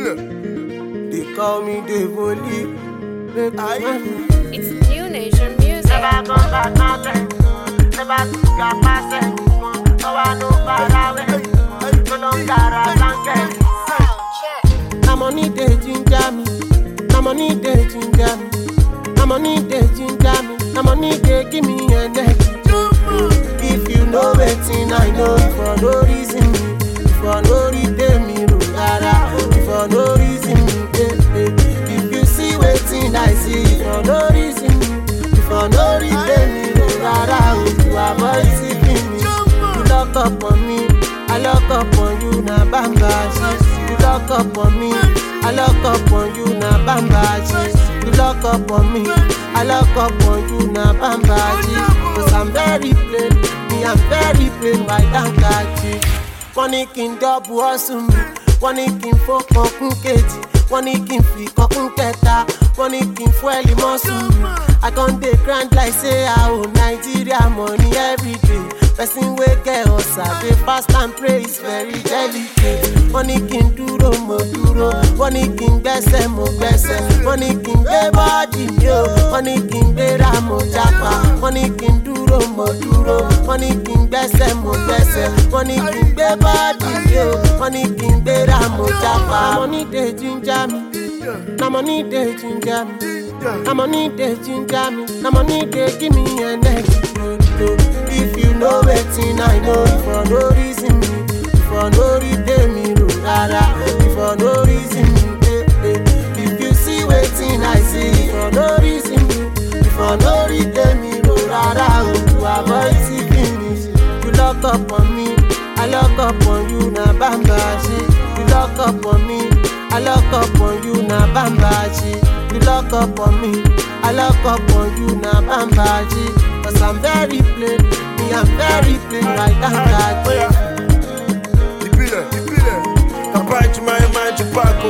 They call me Devoli. Make I It's new nation music. Never go back nothing. Never got myself. No one know about it. No longer a blanket. Na money dey ginger me. Na money dey ginger me. Na money dey ginger me. Na money dey give me energy. If you know wetin I know, for no reason me, for no reason me, ro rara, for no reason me, eh, eh. If you see wetin I see, for no reason me, for no reason me, ro rara, oh, you avoid seeking me. You lock up on me, I lock up on you, na bamba shit. You lock up on me, I lock up on you, na bamba shit. You lock up on me, I lock up on you, na bamba shit. Cause I'm very plain, me I'm very plain, why don't catch it? Wọ́n ní kí n dọ́bù ọ̀sùn mi, wọ́n ní kí n fọ́kàn kún kejì, wọ́n ní kí n fi kọ́kún kẹta, wọ́n ní kí n fún ẹ̀lì mọ́sùn mi. I con dey grind like say I owe Nigeria money every day. Person wey get ọ̀sà dey fast and pray is very delicate. Wọ́n ní kí n dúró mo dúró, wọ́n ní kí n gbẹ́sẹ̀ mo gbẹ́sẹ̀, wọ́n ní kí n gbé bọ́ọ̀dì mi o, wọ́n ní kí n gbéra mo jápa, wọ́n ní kí n dúró mo dúró, wọ́n ní kí n gbẹ́sẹ̀ mo gbẹ́sẹ̀, wọ́n ní kí n gbé bọ́ọ̀dì mi o, wọ́n ní kí n gbéra mo jápa. Na money dey ginger me, na money dey ginger me. Na money dey ginger me, na money dey give me energy. If you know wetin I know, for no reason me, for no reason me, ro rara, for no reason me, eh, eh. If you see wetin I see, for no reason me, for no reason me, ro rara, oh, to avoid seeking me. You lock up on me, I lock up on you, na bamba shit. You lock up on me, I lock up on you, na bamba shit. You lock up on me, I lock up on you, na bamba shit. Cause I'm very plain, me I'm very plain, right down that Oya. Ìbílẹ̀, ìbílẹ̀. Kàbá ìjùmọ̀ ẹ̀ máa ń ju pákó.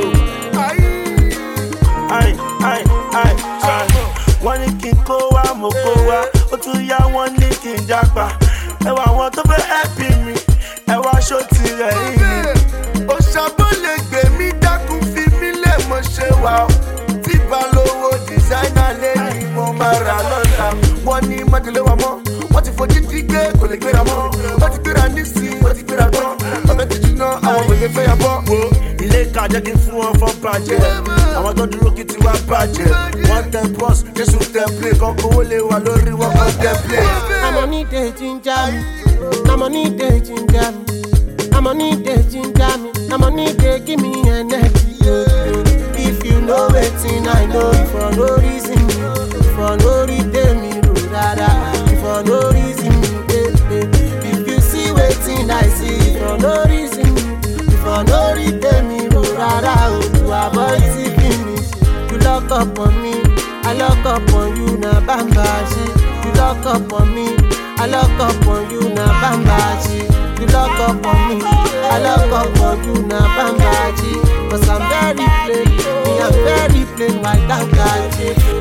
Ai, ai, ai, ai. Wọ́n ní kí n kó wá, mo kó wá. Ó tún yá wọ́n ní kí n jápa. Ẹ wà àwọn tó fẹ́ ẹ̀pì mi. Ẹ wá aṣọ tirẹ̀ yìí ni. òṣàbò lè gbè mí dákun fi mí lè mọ ṣe wà ó tí balówó dìsáínà lé ní mo máa rà lọ́la wọ́n ní májèlé wa mọ́ wọ́n ti fojú dí gbé kò lè gbéra mọ́ wọ́n ti gbéra nísìnyí wọ́n ti gbéra tán ọ̀bẹ ti jiná àwọn òye fẹ́ yà bọ́. wo ilé ìka jẹ́ kí n fún wọn fọ́ bàjẹ́ àwọn tó dúró kí tiwa bàjẹ́ wọ́n tẹ bọ́s jésù tẹ plé kan kówó lè wà lórí wọn kan tẹ plé. Na money dey ginger me, na money dey ginger me, na money dey ginger me, na money dey give me energy. If you know wetin I know, for no reason me, for no reason me, ro rara, for no reason me, eh, eh. If you see wetin I see, for no reason me, for no reason me, ro rara, oh, to avoid seeking me. You lock up on me, I lock up on you, na bamba shit. You lock up on me, I lock up on you, na bamba shit. You lock up on me, I lock up on you, na bamba shit. Cause I'm very plain, me I'm very plain, why that guy shit.